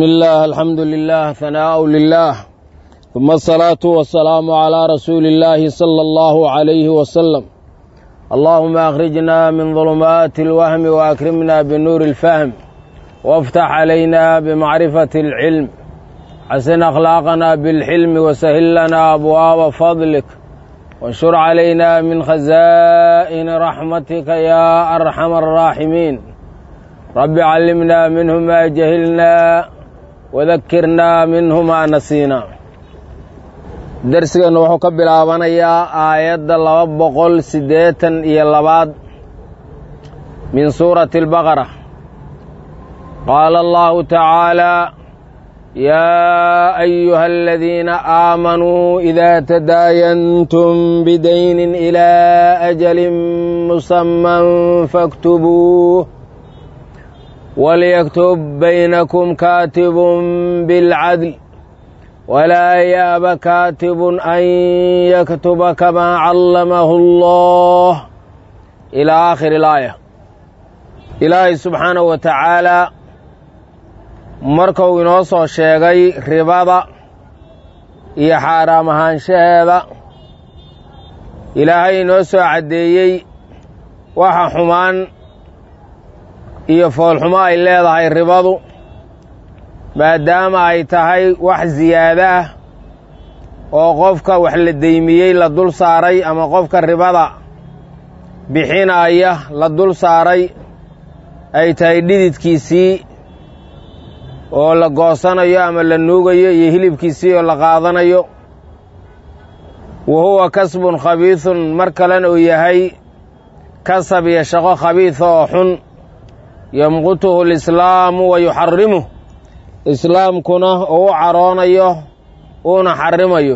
بسم الله الحمد لله ثناء لله ثم الصلاة والسلام على رسول الله صلى الله عليه وسلم اللهم أخرجنا من ظلمات الوهم وأكرمنا بنور الفهم وافتح علينا بمعرفة العلم حسن أخلاقنا بالحلم وسهل لنا أبواب فضلك وانشر علينا من خزائن رحمتك يا أرحم الراحمين رب علمنا منه ما جهلنا وذكرنا منه ما نسينا darsigeennu wuxuu ka bilaabanayaa aayadda laba boqol siddeetan iyo labaad min suurati albaqara qaala allahu tacaalaa yaa ayuha aladiina aamanuu idaa tadaayantum bidaynin ilaa ajalin musamman faktubuuh walyaktub baynakum kaatibun bilcadl walaa yaaba kaatibun an yaktuba kamaa callamahu allah ilaa aakhiri ilaaya ilaahay subxaanahu wa tacaalaa markuu inoo soo sheegay ribada iyo xaaraam ahaanshaheeda ilaahay inoo soo caddeeyey waxa xumaan iyo foolxumo ay leedahay ribadu maadaama ay tahay wax siyaado ah oo qofka wax la deymiyey la dul saaray ama qofka ribada bixinaya la dul saaray ay tahay dhididkiisii oo la goosanayo ama la nuugayo iyo hilibkiisii oo la qaadanayo wa huwa kasbun khabiidun mar kalena uu yahay kasab iyo shaqo khabiida oo xun yamqutuhu alislaamu wa yuxarimuh islaamkuna uu u caroonayo uuna xarimayo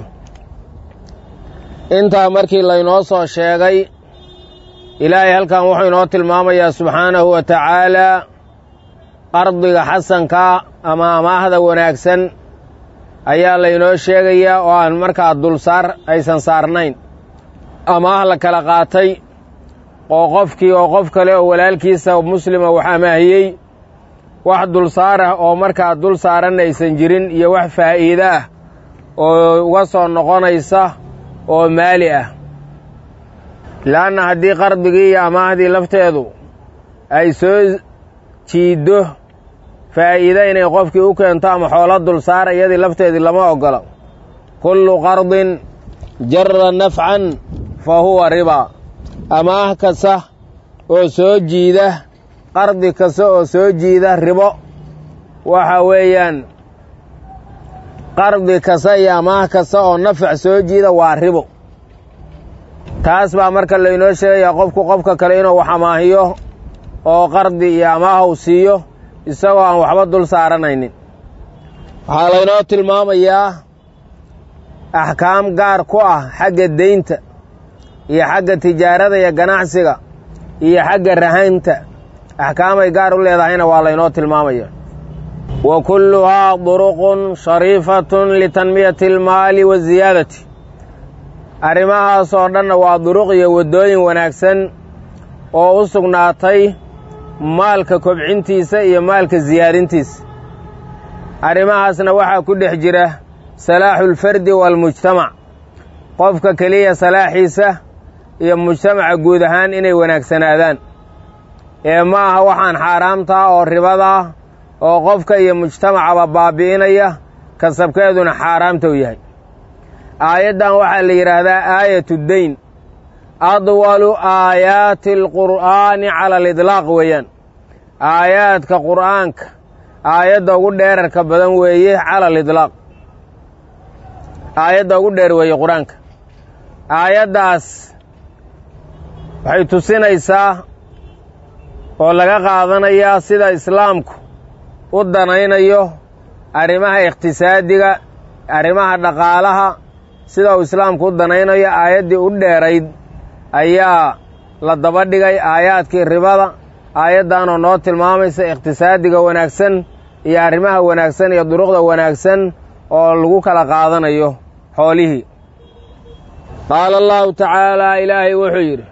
intaa markii laynoo soo sheegay ilaahay halkan wuxuu inoo tilmaamayaa subxaanahu wa tacaalaa qardiga xasanka ama amaahda wanaagsan ayaa laynoo sheegayaa oo aan markaa dulsaar aysan saarnayn amaah la kala qaatay oo qofkii oo qof kale oo walaalkiisa muslima wax amaahiyey wax dulsaar ah oo markaa dul saaran aysan jirin iyo wax faa'iide ah oo uga soo noqonaysa oo maali ah le'anna haddii qardigii iyo amaahdii lafteedu ay soo jiiddo faa'iide inay qofkii u keento ama xoolo dulsaar iyadii lafteedii lama oggolo kullu qardin jarra nafcan fa huwa ribaa amaah kasta oo soo jiida qardi kasta oo soo jiida ribo waxa weeyaan qardi kasta iyo amaah kasta oo nafac soo jiida waa ribo taas baa marka laynoo sheegayaa qofku qofka kale inuu wax amaahiyo oo qardi iyo amaah uu siiyo isagoo aan waxba dul saaranaynin waxaa laynoo tilmaamayaa axkaam gaar ku ah xagga deynta iyo xagga tijaarada iyo ganacsiga iyo xagga rahaynta axkaamay gaar u leedahayna waa laynoo tilmaamaya wa kulluhaa duruqun shariifatun litanmiyati almaali wa siyaadati arrimahaas oo dhanna waa duruq iyo waddooyin wanaagsan oo u sugnaatay maalka kobcintiisa iyo maalka siyaadintiisa arrimahaasna waxaa ku dhex jira salaaxulfardi waalmujtamac qofka keliya salaaxiisa iyo mujtamaca guud ahaan inay wanaagsanaadaan ee ma aha waxaan xaaraamtaa oo ribadaa oo qofka iyo mujtamacaba baabi'inaya kasabkeeduna xaaraamta u yahay aayaddan waxaa la yidhaahdaa aayatu deyn adwalu aayaati alqur'aani cala alidlaaq weeyaan aayaadka qur'aanka aayadda ugu dheerarka badan weeye cala alidlaaq aayadda ugu dheer weeye qur-aanka aayaddaas waxay tusinaysaa oo laga qaadanayaa sida islaamku u danaynayo arrimaha iqhtisaadiga arrimaha dhaqaalaha sida uu islaamku u danaynayo aayaddii u dheerayd ayaa la daba dhigay aayaadkii ribada aayaddaanoo noo tilmaamaysa iqhtisaadiga wanaagsan iyo arrimaha wanaagsan iyo duruqda wanaagsan oo lagu kala qaadanayo xoolihii qaala allahu tacaalaa ilaahay wuxuu yidhi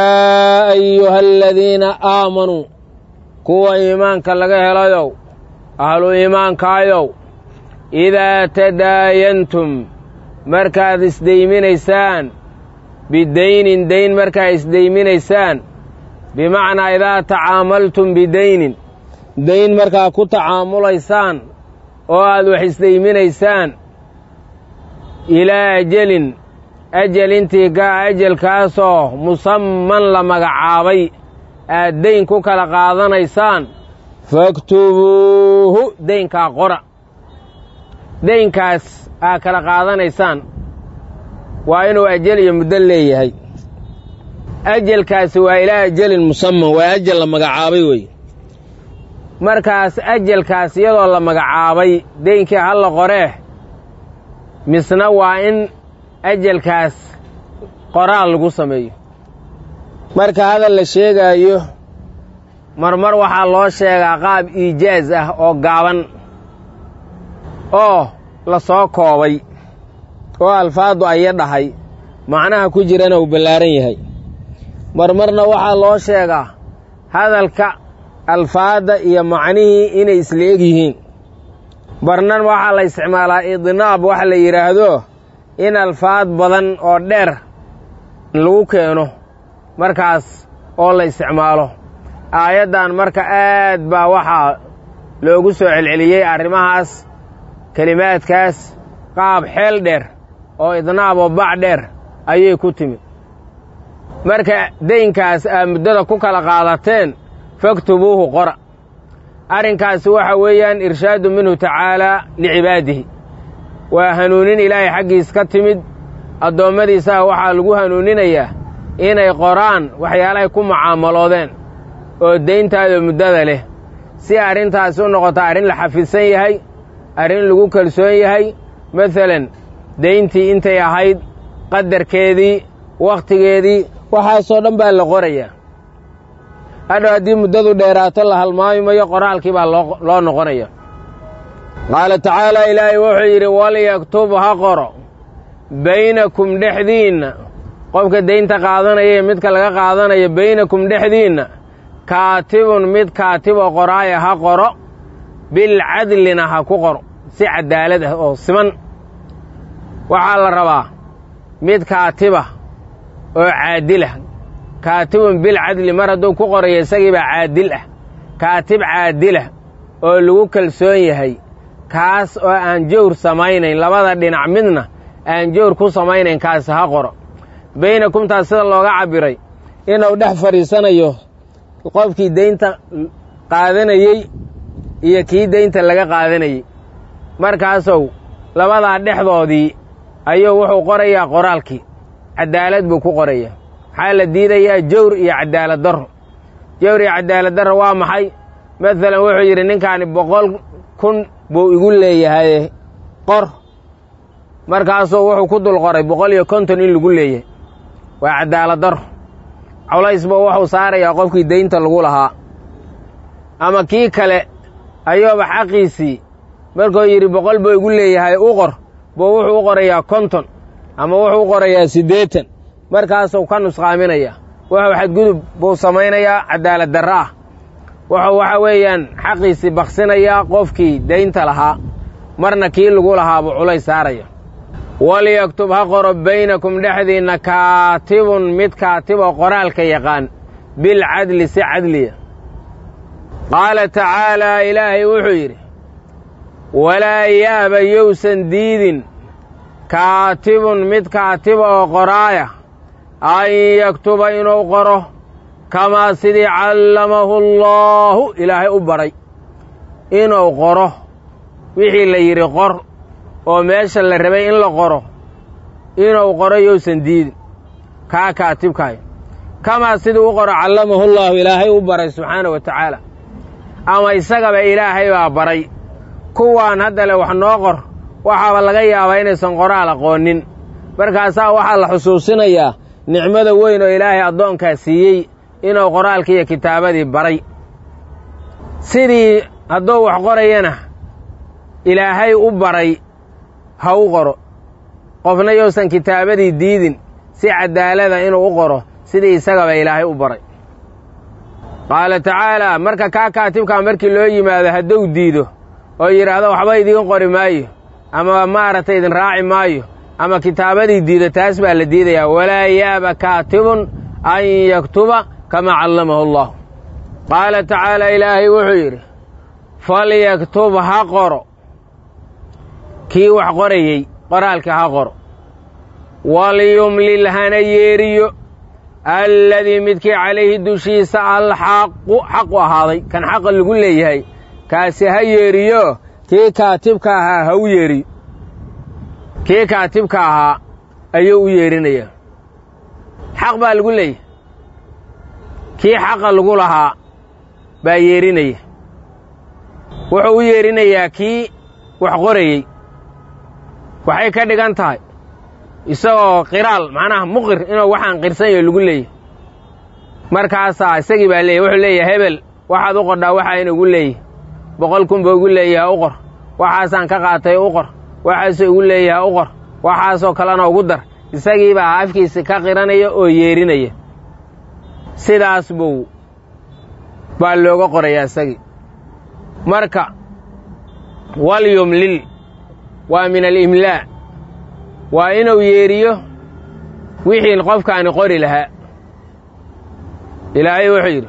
yaa ayuha aladiina aamanuu kuwa iimaanka laga helayow ahlu iimaankaayow idaa tadaayantum markaad isdayminaysaan bidaynin dayn markaad isdayminaysaan bimacnaa idaa tacaamaltum bidaynin dayn markaad ku tacaamulaysaan oo aad wax isdayminaysaan ilaa ajelin ajel intii gaa ajelkaasoo musamman la magacaabay aad dayn ku kala qaadanaysaan faktubuuhu daynkaa qora daynkaas aad kala qaadanaysaan waa inuu ajel iyo muddo leeyahay ajelkaasi waa ilaa ajelin musamman waa ajel la magacaabay wey markaas ajelkaas iyadoo la magacaabay deynkii ha la qoree misna waa in ajelkaas qoraal lagu sameeyo marka hadal la sheegaayo marmar waxaa loo sheegaa qaab iijaaz ah oo gaaban oo la soo koobay oo alfaadu aya dhahay macnaha ku jirana uu ballaaran yahay marmarna waxaa loo sheegaa hadalka alfaadda iyo macnihii inay isla eg yihiin barnan waxaa la isticmaalaa idnaab waxa la yidhaahdo in alfaad badan oo dheer lagu keeno markaas oo la isticmaalo aayaddan marka aad baa waxaa loogu soo celceliyey arrimahaas kelimaadkaas qaab xeel dheer oo idnaab oo bac dheer ayay ku timid marka daynkaas aad muddada ku kala qaadateen faktubuuhu qora arrinkaasi waxa weeyaan irshaadu minhu tacaalaa licibaadihi waa hanuunin ilaahay xaggiis ka timid addoommadiisaha waxaa lagu hanuuninayaa inay qoraan waxyaalahay ku mucaamaloodeen oo dayntaada muddada leh si arrintaasi u noqoto arrin la xafidsan yahay arrin lagu kalsoon yahay masalan dayntii intay ahayd qadarkeedii wakhtigeedii waxaasoo dhan baa la qorayaa hadhow haddii muddadu dheeraato la halmaami mayo qoraalkii baa loo noqonaya qaala tacaalaa ilaahay wuxuu yidhi walyaktub ha qoro baynakum dhexdiinna qofka daynta qaadanaya iyo midka laga qaadanayo baynakum dhexdiinna kaatibun mid kaatiboo qoraaya ha qoro bilcadlina ha ku qoro si cadaalad ah oo siman waxaa la rabaa mid kaatiba oo caadilah kaatibun bilcadli mar hadduu ku qorayo isagiibaa caadil ah kaatib caadilah oo lagu kalsoon yahay kaas oo aan jawr samaynayn labada dhinac midna aan jawr ku samaynayn kaasi ha qoro baynakumtaas sida looga cabbiray inuu dhex fadhiisanayo qofkii daynta qaadanayey iyo kii daynta laga qaadanayey markaasow labadaa dhexdoodii ayuu wuxuu qorayaa qoraalkii caddaalad buu ku qorayaa maxaa la diidayaa jawr iyo cadaalad darro jawr iyo cadaalad darro waa maxay masalan wuxuu yidhi ninkaani boqol kun buu igu leeyahay qor markaasuu wuxuu ku dul qoray boqol iyo konton in lagu leeyahay waa cadaalad darro culays buu wuxuu saarayaa qofkii daynta lagu lahaa ama kii kale ayuuba xaqiisii markuu yidhi boqol buu igu leeyahay u qor buu wuxuu u qorayaa konton ama wuxuu u qorayaa siddeetan markaasuu ka nusqaaminayaa wuxuu xadgudub buu samaynayaa cadaalad darro ah wuxuu waxa weeyaan xaqiisii baksinayaa qofkii daynta lahaa marna kii lagu lahaa buu culays saaraya walyaktub ha qoro baynakum dhexdiinna kaatibun mid kaatiboo qoraalka yaqaan bilcadli si cadliya qaala tacaalaa ilaahay wuxuu yidhi walaa yaaba yowsan diidin kaatibun mid kaatiba oo qoraaya an yaktuba inuu qoro kamaa sidii callamahu allaahu ilaahay u baray inuu qoro wixii la yidhi qor oo meesha la rabay in la qoro inuu qoro yowsan diidin kaa kaatibkaay kamaa sidii u qoro callamahu llaahu ilaahay u baray subxaana wa tacaala ama isagaba ilaahay baa baray kuwaan hadda le wax noo qor waxaaba laga yaabaa inaysan qoraal aqoonin markaasaa waxaa la xusuusinayaa nicmada weyn oo ilaahay addoonkaa siiyey inuu qoraalkii iyo kitaabadii baray sidii hadduu wax qorayana ilaahay u baray ha u qoro qofna yousan kitaabadii diidin si cadaalada inuu u qoro sidii isagaba ilaahay u baray qaala tacaalaa marka kaa kaatibkaa markii loo yimaado hadduu diido oo yidhaahdo waxba idiin qori maayo ama maaragtay idin raaci maayo ama kitaabadii diida taas baa la diidayaa walaa yaaba kaatibun an yaktuba kamaa callamahu allah qaala tacaala ilaahay wuxuu yidhi falyaktub ha qoro kii wax qorayey qoraalka ha qoro walyumlil hana yeeriyo alladii midkii calayhi dushiisa alxaqu xaqu ahaaday kan xaqa lagu leeyahay kaasi ha yeeriyo kii kaatibka ahaa ha u yeeriyo kii kaatibka ahaa ayuu u yeerinayaa xaq baa lagu leeyahay kii xaqa lagu lahaa baa yeerinaya wuxuu u yeerinayaa kii wax qorayey waxay ka dhigan tahay isagoo qiraal macnaha muqir inuu waxaan qirsan yaho lagu leeyahy markaasaa isagii baa leeyahy wuxuu leeyahay hebel waxaad u qordhaa waxaa inugu leeyahy boqol kun ba ugu leeyaha u qor waxaasaan ka qaatay u qor waxaasuu igu leeyaha u qor waxaasoo kalena ugu dar isagiibaa afkiisi ka qiranaya oo yeerinaya sidaas buu baa looga qorayaa isagii marka walyumlil waa min alimlaa waa inuu yeeriyo wixii qofkaani qori lahaa ilaahay wuxuu yidhi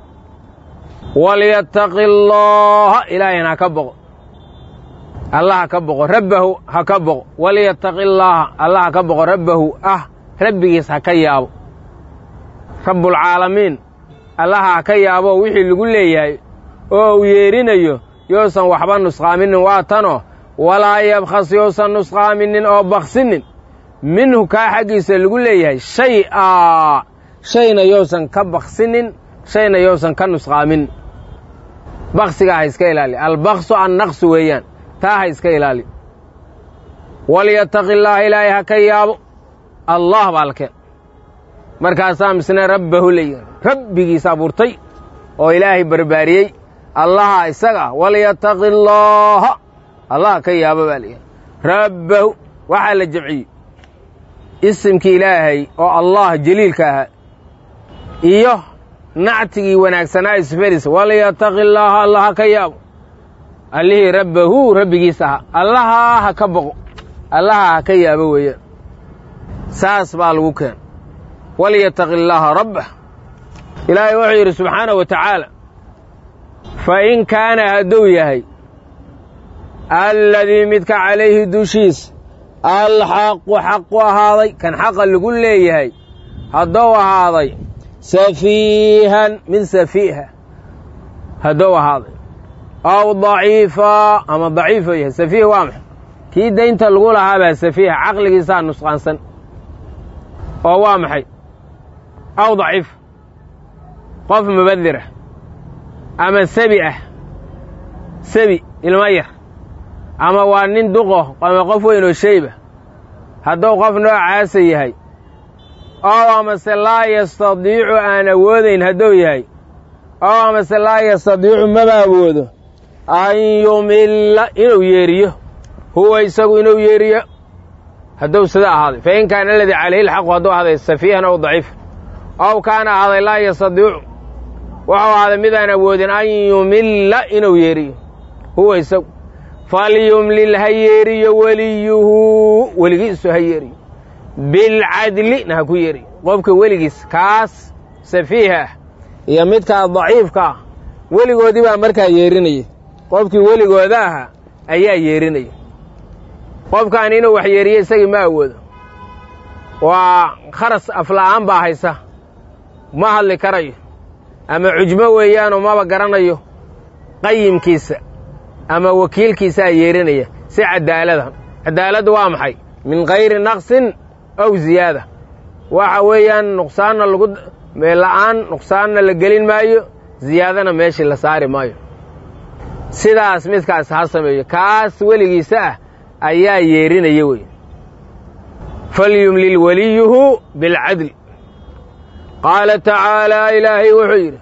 walyattaqi allaaha ilaahayna ha ka boqo allah ha ka boqo rabbahu ha ka boqo walyattaqi allaaha allah ha ka boqo rabbahu ah rabbigiis ha ka yaabo rabbulcaalamiin allaha ha ka yaabo wixii lagu leeyahay oo uu yeerinayo yousan waxba nusqaaminin waa tanoo walaa yabkhas yousan nusqaaminin oo baksinin minhu kaa xaggiisa lagu leeyahay shay a shayna yousan ka baksinin shayna yousan ka nusqaamin baksigaa ha iska ilaali albaksu annaqsu weeyaan taa ha iska ilaali walyattaqi illaaha ilaahay ha ka yaabo allah baa la keen markaasaa misne rabbahu leeyihi rabbigiis abuurtay oo ilaahay barbaariyey allaha isaga walyattaqi allaaha allah ka yaabo baa layihi rabbahu waxaa la jamciyey isimkii ilaahay oo allah jaliilka ahaa iyo nactigii wanaagsanaa sifadiisa walyattaqi allaaha allah ha ka yaabo allihii rabbahu rabbigiis ahaa allaha ha ka boqo allaha ha ka yaabo weeyaan saas baa lagu keen walyattaqi allaaha rabbah ilaahay wuxuu yidhi subxaanahu wa tacaala fa in kaana hadduu yahay alladii midka calayhi dushiisa alxaqu xaqu ahaaday kan xaqa lagu leeyahay hadduu ahaaday safiihan mid safiiha hadduu ahaaday aw daciifa ama daciifo yahay safiih waa maxay kii daynta lagu lahaabaa safiiha caqligiisaa nusqaansan oo waa maxay aw daciif qof mubadirah ama sabi ah sabi ilmo yar ama waa nin duqo ama qof weyn oo shayba hadduu qof noocaasa yahay oo amase laa yastadiicu aan awoodayn hadduu yahay oo amase laa yastadiicu maba awoodo an yumilla inuu yeeriyo huwa isagu inuu yeeriyo hadduu sida ahaaday fa in kaana aladii calayhi lxaqu hadduu ahaaday safiihan ow daciifan ow kaana ahaaday laa yastadiicu wuxuu ahaaday midaan awoodin an yumilla inuu yeeriyo huwa isagu falyumlil ha yeeriyo weliyuhu weligiisu ha yeeriyo bilcadlina ha ku yeeriyo qofka weligiis kaas safiiha ah iyo midkaa daciifka ah weligoodii baa markaa yeerinaya qofkii weligooda ahaa ayaa yeerinaya qofkaan inuu wax yeeriyo isagii ma awoodo waa kharas afla'aan baa haysa ma hadli karayo ama cujmo weeyaanoo maba garanayo qayimkiisa ama wakiilkiisaa yeerinaya si cadaalada cadaaladdu waa maxay min kayri naqsin aw ziyaada waxa weeyaan nuqsaanna lagu la'aan nuqsaanna la gelin maayo ziyaadana meeshii la saari maayo sidaas midkaas ha sameeyo kaas weligiisa ah ayaa yeerinaya wey falyumlil weliyuhu bilcadli qaala tacaalaa ilaahay wuxuu yidhi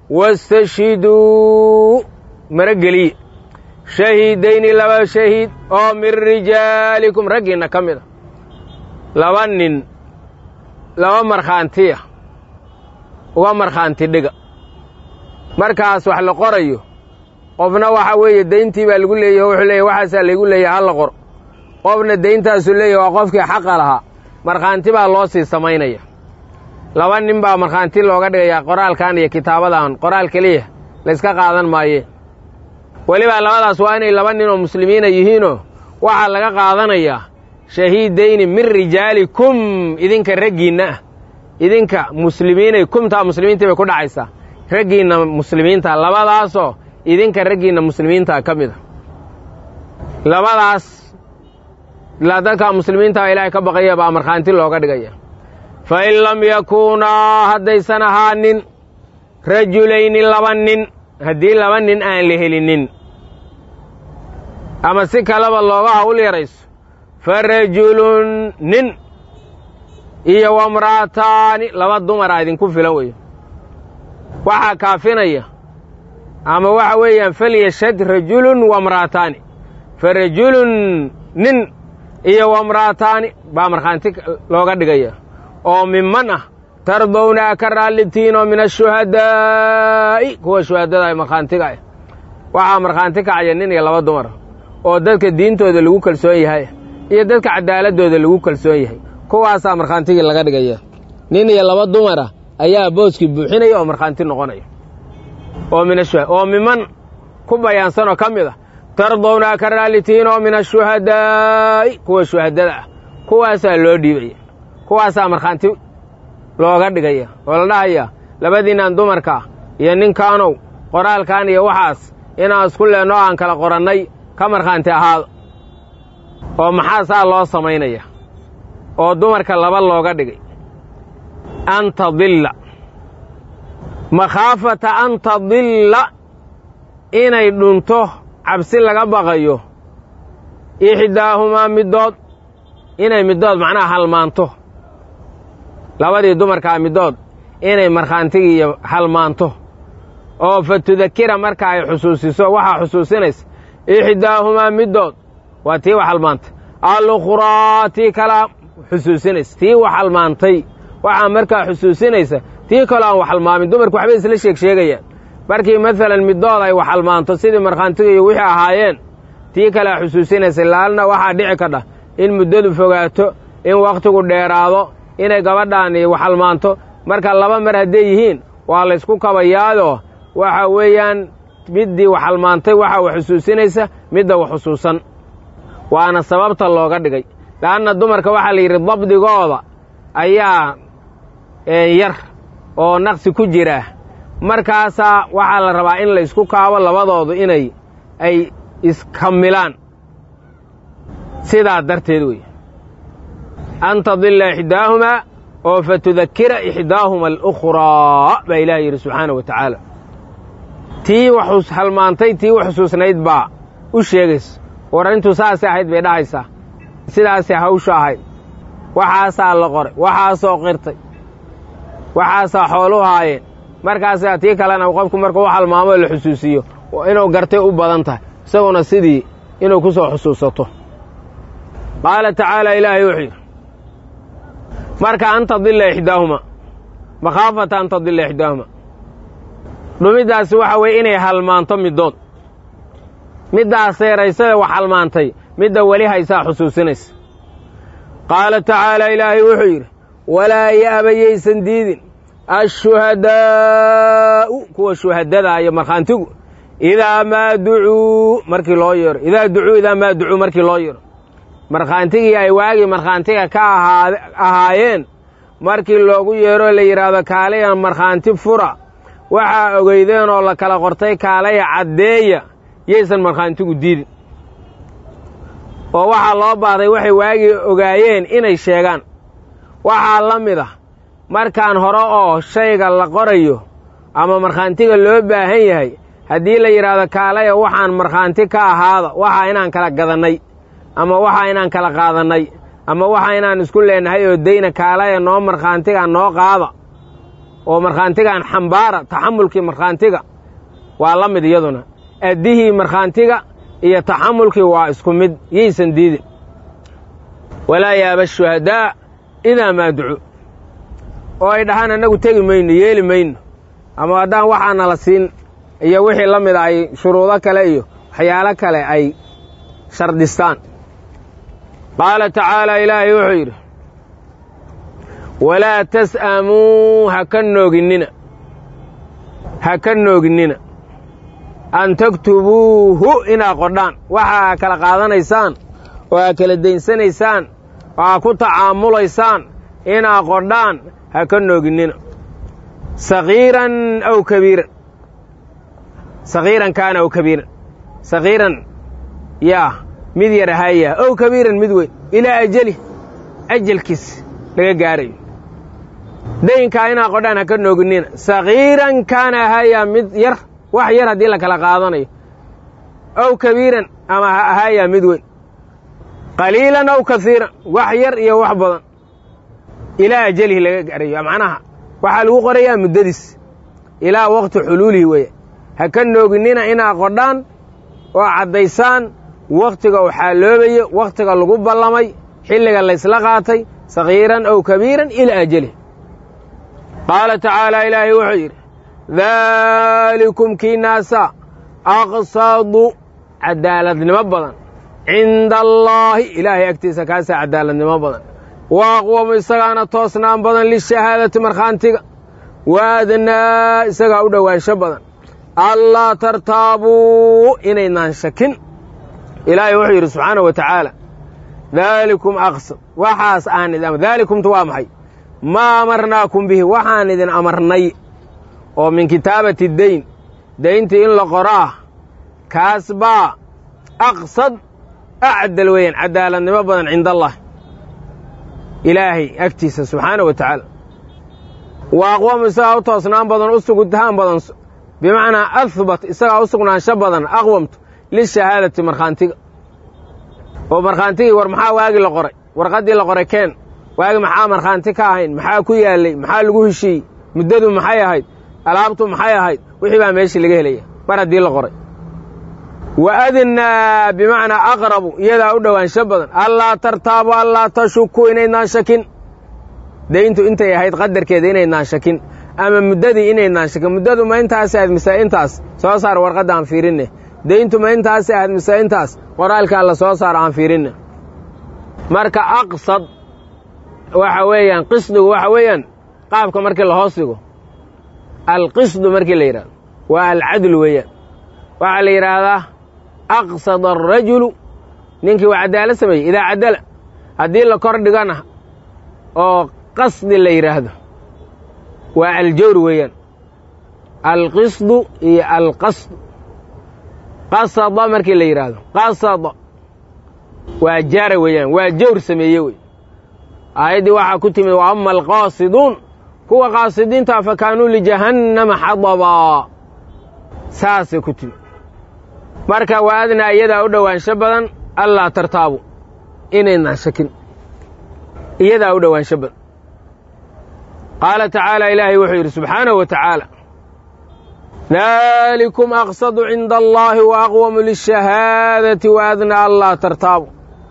wastashhiduu marageliye shahiidayni laba shahiid oo min rijaalikum raggiinna ka mid a laba nin laba markhaantiya uga markhaanti dhiga markaas wax la qorayo qofna waxa weeye dayntii baa lagu leeyahy wuxuu leeyahy waxaasaa laygu leeyahay halla qor qofna dayntaasu leeyahy waa qofkii xaqa lahaa markhaanti baa loo sii samaynaya laba nin baa markhaanti looga dhigayaa qoraalkan iyo kitaabadan qoraal keliya layska qaadan maayee welibaa labadaas waa inay laba nin oo muslimiina yihiinoo waxaa laga qaadanayaa shahiidayni min rijaalikum idinka raggiinna ah idinka muslimiinay kumtaa muslimiintii bay ku dhacaysaa raggiinna muslimiinta labadaasoo idinka raggiinna muslimiinta ka mid a labadaas ilaa dadka muslimiinta ilaahay ka baqaya baa markhaanti looga dhigaya fa in lam yakuunaa haddaysan ahaanin rajulayni laba nin haddii laba nin aan la helinin ama si kaleba looga hawl yarayso fa rajulun nin iyo wamra'ataani laba dumara idinku filan weyo waxaa kaafinaya ama waxa weeyaan falyashhad rajulun wamra'ataani fa rajulun nin iyo wamra'ataani baa markhaanti looga dhigaya oo miman ah tardowna ka raallitiinoo min ashuhadaa'i kuwa shuhadada ee markhaantiga ah waxaa markhaanti kacaya nin iyo laba dumar oo dadka diintooda lagu kalsoon yahay iyo dadka cadaaladooda lagu kalsoon yahay kuwaasaa markhaantigii laga dhigaya nin iyo laba dumara ayaa booskii buuxinaya oo markhaanti noqonaya oo min ashuha oo miman ku bayaansanoo ka mid ah tardowna ka raallitiinoo min ashuhadaa'i kuwa shuhadada ah kuwaasaa loo dhiibaya kuwaasaa markhaanti looga dhigaya oo la dhahaya labadiinaan dumarka ah iyo ninkaanow qoraalkan iyo waxaas inaan isku leenno aan kala qorannay ka markhaanti ahaado oo maxaa saa loo samaynaya oo dumarka laba looga dhigay an tadilla makhaafata an tadilla inay dhunto cabsi laga baqayo ixdaahumaa middood inay middood macnaha halmaanto labadii dumarkaa middood inay markhaantigii iyo halmaanto oo fa tudakira marka ay xusuusiso waxaa xusuusinaysa ixdaahumaa middood waa tii wax halmaantay alukhraa tii kalaa xusuusinaysa tii wax halmaantay waxaa markaa xusuusinaysa tii kaloo aan wax halmaamin dumarku waxbay isla sheeg sheegayaan markii maalan middood ay wax halmaanto sidii markhaantiga iyo wixii ahaayeen tii kalea xusuusinaysa laalna waxaa dhici kadha in muddadu fogaato in wakhtigu dheeraado inay gabadhaan wax halmaanto marka laba mar hadday yihiin waa laysku kabayaadoo waxa weeyaan middii wax halmaantay waxaa wax xusuusinaysa midda wax xusuusan waana sababta looga dhigay le'anna dumarka waxaa la yidhi dabdigooda ayaa yar oo naqsi ku jira markaasaa waxaa la rabaa in laysku kaabo labadoodu inay ay iskamilaan sidaa darteed wey an tadilla ixdaahumaa oo fa tudakira ixdaahuma alukhraa baa ilaah yidhi subxaana wa tacaala tii wax halmaantay tii wax xusuusnayd baa u sheegaysa war intuu saasay ahayd bay dhahaysaa sidaasay hawshu ahayd waxaasaa la qoray waxaasoo qirtay waxaasaa xoolu haayeen markaasaa tii kalena qofku markuu u halmaamoo la xusuusiyo inuu gartay u badan tahay isaguna sidii inuu ku soo xusuusato qaala tacaala ilaahay wuxuu yidhi marka an tadilla ixdaahuma makhaafata an tadilla ixdaahuma dhumiddaasi waxa weeye inay halmaanto middood middaas seeraysade wax halmaantay midda weli haysaa xusuusinaysa qaala tacaala ilaahay wuxuu yidhi walaa ya'bayaysan diidin ashuhadaa'u kuwa shuhadada iyo markhaantigu idaa maa ducuu markii loo yeero idaa ducuu idaa maa ducuu markii loo yeero markhaantigii ay waagii markhaantiga ka ahaayeen markii loogu yeero la yidhaahdo kaalaya markhaanti fura waxaa ogeydeen oo la kala qortay kaalaya caddeeya yaysan markhaantigu diidin oo waxaa loo baahday waxay waagii ogaayeen inay sheegaan waxaa la mid ah markaan hore oo shayga la qorayo ama markhaantiga loo baahan yahay haddii la yidhaahdo kaalaya waxaan markhaanti ka ahaada waxaa inaan kala gadannay ama waxaa inaan kala qaadannay ama waxaa inaan isku leenahay oo dayna kaalaya noo markhaantiga noo qaada oo markhaantigaan xambaara taxamulkii markhaantiga waa la mid iyaduna addihii markhaantiga iyo taxamulkii waa isku mid yaysan diidin walaa yaaba shuhadaa idaa maa ducu oo ay dhahaan annagu tegi mayno yeeli mayno ama haddaan waxaana la siin iyo wixii la mida ay shuruudo kale iyo waxyaalo kale ay shardistaan qaala tacaala ilaahay wuxuu yidhi walaa tas'amuu ha ka nooginnina ha ka nooginnina an taktubuuhu inaad qodhaan waxa aa kala qaadanaysaan oo aa kala daynsanaysaan oo aa ku tacaamulaysaan inaad qodhaan ha ka nooginnina sagiiran aw kabiiran sagiiran kaana aw kabiiran sagiiran yaa mid yar ahaya ow kabiiran mid weyn ilaa ajali ajalkiis laga gaarayo daynkaa inaa qodhaan ha ka nooginina sagiiran kaana ahaayaa mid yar wax yar haddii la kala qaadanayo ow kabiiran ama ha ahaayaa mid weyn qaliilan ow kasiiran wax yar iyo wax badan ilaa ajalihi laga gaarayo macnaha waxaa lagu qorayaa muddadiis ilaa waqti xuluulihi weeye ha ka nooginina inaa qodhaan oo caddaysaan wakhtiga uu xaaloobayo wakhtiga lagu ballamay xilliga laysla qaatay sagiiran ow kabiiran ilaa ajali qaala tacaala ilaahay wuxuu yidhi daalikum kii naasa aqsadu cadaaladnimo badan cinda allaahi ilaahay agtiisa kaasaa cadaaladnimo badan wa aqwamu isagaana toosnaan badan lishahaadati markhaantiga waadnaa isagaa u dhowaansho badan allaa tartaabuu inaynaan shakin ilaahay wuxuu yidhi subxaana wa tacaala daalikum aqsad waxaas aan idin daalikumtu waa maxay maa amarnaakum bihi waxaan idin amarnay oo min kitaabati dayn dayntii in la qoro ah kaas baa aqsad acdal weeyaan cadaaladnimo badan cinda allah ilaahay agtiisa subxaana wa tacaala wa aqwamu isagaa u toosnaan badan u sugitaan badan bimacnaa ahbat isagaa u sugnaansho badan aqwamtu lishahaadati markhaantiga oo markhaantigii war maxaa waagi la qoray warqaddii la qoray keen waagi maxaa markhaanti ka ahayn maxaa ku yaallay maxaa lagu heshiiyey muddadu maxay ahayd alaabtu maxay ahayd wixii baa meeshii laga helaya mar haddii la qoray wa adnaa bimacnaa aqrabu iyadaa u dhowaansho badan allaa tartaabu allaa tashuku inaydnaan shakin dayntu intay ahayd qadarkeeda inaydnaan shakin ama muddadii inaydnaan shakin muddadu ma intaas ahayd mise intaas soo saar warqadda aan fiirinne dayntu ma intaas ahayd mise intaas qoraalkaa la soo saaro aan fiirinne marka aqsad waxa weeyaan qisdigu waxa weeyaan qaabka markii la hoos dhigo alqisdu markii la yidhahdo waa alcadlu weeyaan waxaa la yidhaahdaa aqsada arajulu ninkii waa cadaalad sameeyey idaa cadala haddii la kor dhigana oo qasdi la yidhaahdo waa aljawr weeyaan alqisdu iyo alqasdu qasada markii la yidhaahdo qasada waa jaara weeyaan waa jawr sameeye wey aayaddii waxaa ku timid wa ama alqaasiduun kuwa qaasidiinta fa kaanuu lijahannama xadabaa saasay ku timid marka waa adnaa iyadaa u dhowaansho badan allaa tartaabu inaynaan shakin iyadaa u dhowaansho badan qaala tacaala ilaahay wuxuu yidhi subxaanahu wa tacaala daalikum aqsadu cinda allaahi wa aqwamu lishahaadati wa adnaa allaa tartaabu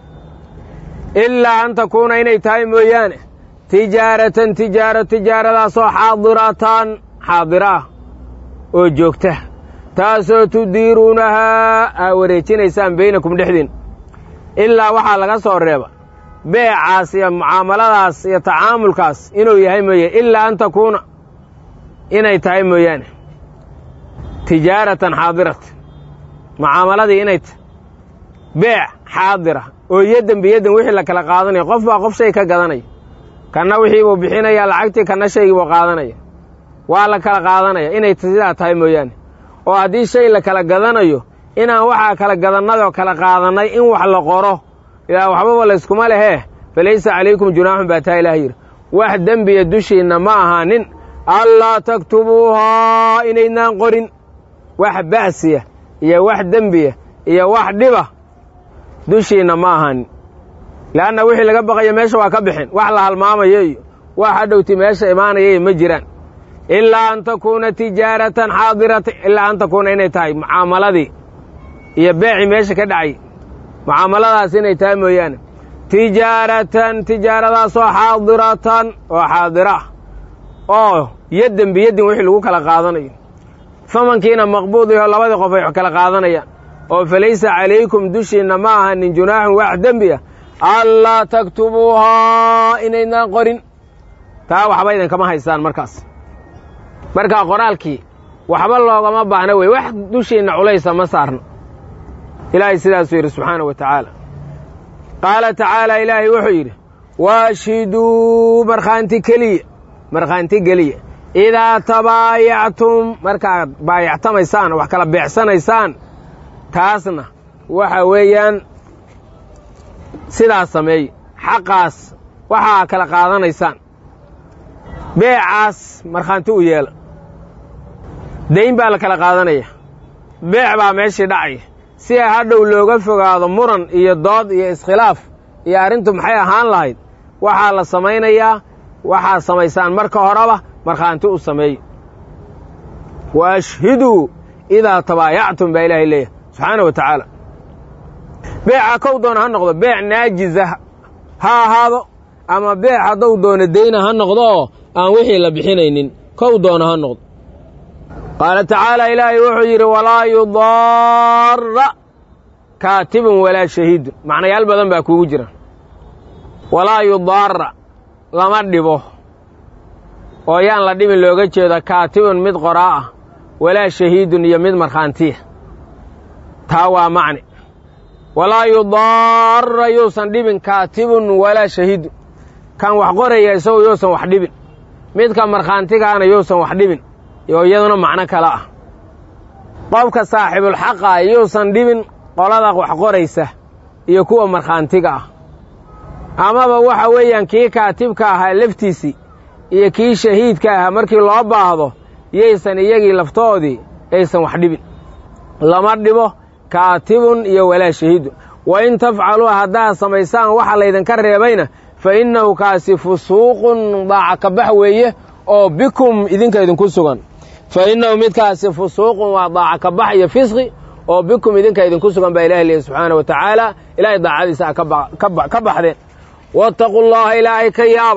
ilaa an takuuna inay tahay mooyaane tijaaratan tijaaro tijaaradaasoo xaadiratan xaadira ah oo joogta taasoo tudiiruunahaa aa wareejinaysaan baynakum dhexdiin ilaa waxaa laga soo reeba beecaas iyo mucaamaladaas iyo tacaamulkaas inuu yahay mooye ilaa an takuuna inay tahay mooyaane tijaaratan xaadiratan mucaamaladii inay tahay beec xaadira oo yaddan biyaddan wixii la kala qaadanaya qof baa qof shay ka gadanaya kanna wixii buu bixinayaa lacagtii kanna shaygii buu qaadanaya waa la kala qaadanaya inay sidaa tahay mooyaane oo haddii shay la kala gadanayo inaan waxaa kala gadannadoo kala qaadannay in wax la qoro ilaa waxbaba layskuma lehee falaysa calaykum junaaxun baa taa ilaah yidhi wax dembiya dushiinna ma ahaanin allaa taktubuuhaa inaydnaan qorin wax ba'siya iyo wax dembiya iyo wax dhiba dushiinna ma ahaanin leanna wixii laga baqayo meesha waa ka bixin wax la halmaamayo iyo wax hadhowti meesha imaanayay ma jiraan ilaa an takuuna tijaaratan xaadirata ilaa an takuuna inay tahay mucaamaladii iyo beecii meesha ka dhacay mucaamaladaas inay tahay mooyaane tijaaratan tijaaradaasoo xaadiratan oo xaadira ah oo yaddan biyaddin wixii lagu kala qaadanayo famankiina maqbuud yaho labadii qof ay wax kala qaadanayaan oo falaysa calaykum dushiinna ma ahanin junaaxun wax dembi ah allaa taktubuuhaa inaydnaan qorin taa waxba idinkama haystaan markaas markaa qoraalkii waxba loogama baahna wey wax dushiinna culaysa ma saarno ilaahay sidaasuu yidhi subxaana wa tacaala qaala tacaala ilaahay wuxuu yidhi waashhiduu markhaanti keliya markhaanti geliya idaa tabaayactum markaad baayactamaysaan wax kala beecsanaysaan taasna waxa weeyaan sidaas sameeye xaqaas waxaa kala qaadanaysaan beecaas markhaanti u yeela dayn baa la kala qaadanaya beec baa meeshii dhacaya si a hadhow looga fogaado muran iyo dood iyo iskhilaaf iyo arrintu maxay ahaan lahayd waxaa la samaynayaa waxaad samaysaan marka horeba markhaanti u sameeye wa ashhiduu idaa tabaayactum baa ilaahay leeyahay subxaana wa tacaala beeca kow doona ha noqdo beec naajiza ha ahaado ama beec haddou doono deyna ha noqdo oo aan wixii la bixinaynin kow doona ha noqdo qaala tacaala ilaahay wuxuu yidhi walaa yudaara kaatibun walaa shahiidun macnayaal badan baa kuugu jira walaa yudaara lama dhibo oo yaan la dhibin looga jeedo kaatibun mid qoraa ah walaa shahiidun iyo mid markhaantiya taa waa macne walaa yudaara yuusan dhibin kaatibun walaa shahiidun kan wax qoraya isagu yuusan wax dhibin midka markhaantigaana yuusan wax dhibin oo iyaduna macno kale ah qofka saaxibulxaqa yuusan dhibin qolada wax qoraysa iyo kuwa markhaantiga ah amaba waxa weeyaan kii kaatibka ahaa laftiisii iyo kii shahiidka ahaa markii loo baahdo yaysan iyagii laftoodii aysan wax dhibin lama dhibo kaatibun iyo walaa shahiidun wa in tafcaluu haddaad samaysaan waxa laydinka reebayna fa innahu kaasi fusuuqun daaca kabax weeye oo bikum idinka idinku sugan fa innahu midkaasi fusuuqun waa daaca kabax iyo fisqi oo bikum idinka idinku sugan baa ilahi leeyahy subxaana wa tacaala ilaahay daacadiisa a ka baxdeen waataquu llaha ilaahay ka yaaba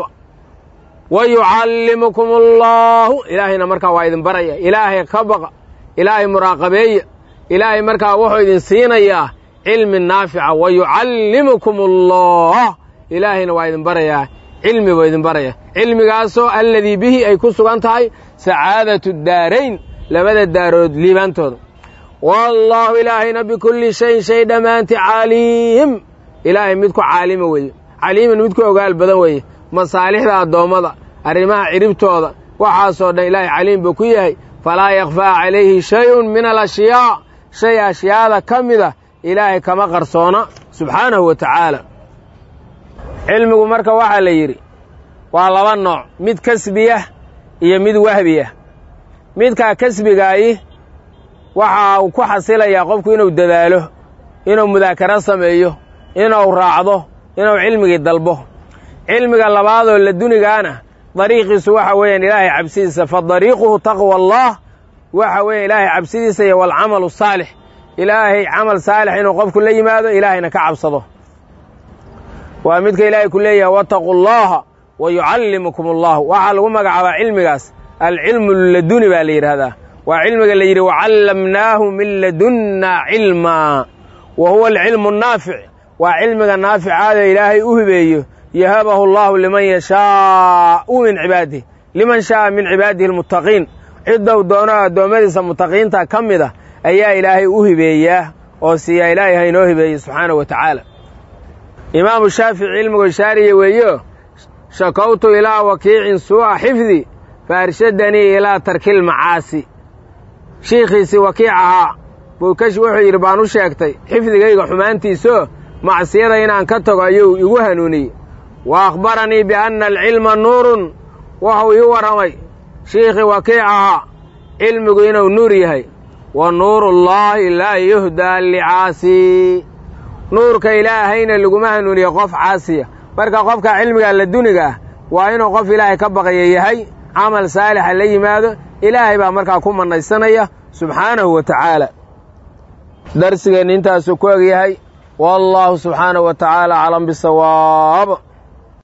wa yucallimukum allaahu ilaahayna markaa waa idin baraya ilaahay ka baqa ilaahay muraaqabeeya ilaahay markaa wuxuu idin siinayaa cilmi naafica wa yucallimukum allah ilaahayna waa idin barayaa cilmi buu idin baraya cilmigaasoo alladii bihi ay ku sugan tahay sacaadatu daarayn labada daarood liibaantooda wallaahu ilaahayna bikulli shayin shay dhammaanti caliim ilaahay midku caalima weeye caliiman midku ogaal badan weeye masaalixda addoommada arrimaha ciribtooda waxaasoo dhan ilaahay caliim buu ku yahay falaa yakfaa calayhi shayun min alashyaa shay ashyaada ka mida ilaahay kama qarsoona subxaanahu wa tacaala cilmigu marka waxaa la yidhi waa laba nooc mid kasbiyah iyo mid wahbiyah midkaa kasbigaayi waxa uu ku xasilayaa qofku inuu dadaalo inuu mudaakaro sameeyo inuu raacdo inuu cilmigii dalbo cilmiga labaadoo la dunigaana dariiqiisu waxa weeyaan ilaahay cabsidiisa fa dariiquhu taqwa allah waxa weeyan ilaahay cabsidiisa iyo walcamalu saalix ilaahay camal saalix inuu qofku la yimaado ilaahayna ka cabsado waa midka ilaahay ku leeyahay wataquu llaha wa yucallimukum allahu waxaa lagu magacaabaa cilmigaas alcilmu laduni baa la yidhaahdaa waa cilmiga la yidhi wacallamnaahu min ladunna cilmaa wa huwa alcilmu naafic waa cilmiga naaficaada ilaahay u hibeeyo yahabahu allahu liman yashaau min cibaadih liman shaaa min cibaadihi almuttaqiin ciddou doono addoommadiisa mutaqiinta ka mid a ayaa ilaahay u hibeeyaa oo siiyaa ilaahay haynoo hibeeyey subxaanahu wa tacaala imaamu shaafici cilmigu shaariya weeyo shakowtu ilaa wakiicin suu'a xifdi fa arshadanii ilaa tarkil macaasi shiikhiisii wakiic ahaa buukash wuxuu yidhi baan u sheegtay xifdigayga xumaantiisoo macsiyada inaan ka tago ayuu igu hanuuniyey wa akhbaranii bianna alcilma nuurun wuxuu ii warramay shiikhii wakiic ahaa cilmigu inuu nuur yahay wa nuurullaahi laa yuhdaa licaasi nuurka ilaahayna laguma hanuuniyo qof caasiya marka qofka cilmiga la duniga ah waa inuu qof ilaahay ka baqaya yahay camal saalixa la yimaado ilaahay baa markaa ku mannaysanaya subxaanahu wa tacaala darsigeenna intaasuu ku egyahay wallaahu subxaanahu wa tacaala aclam bisawaab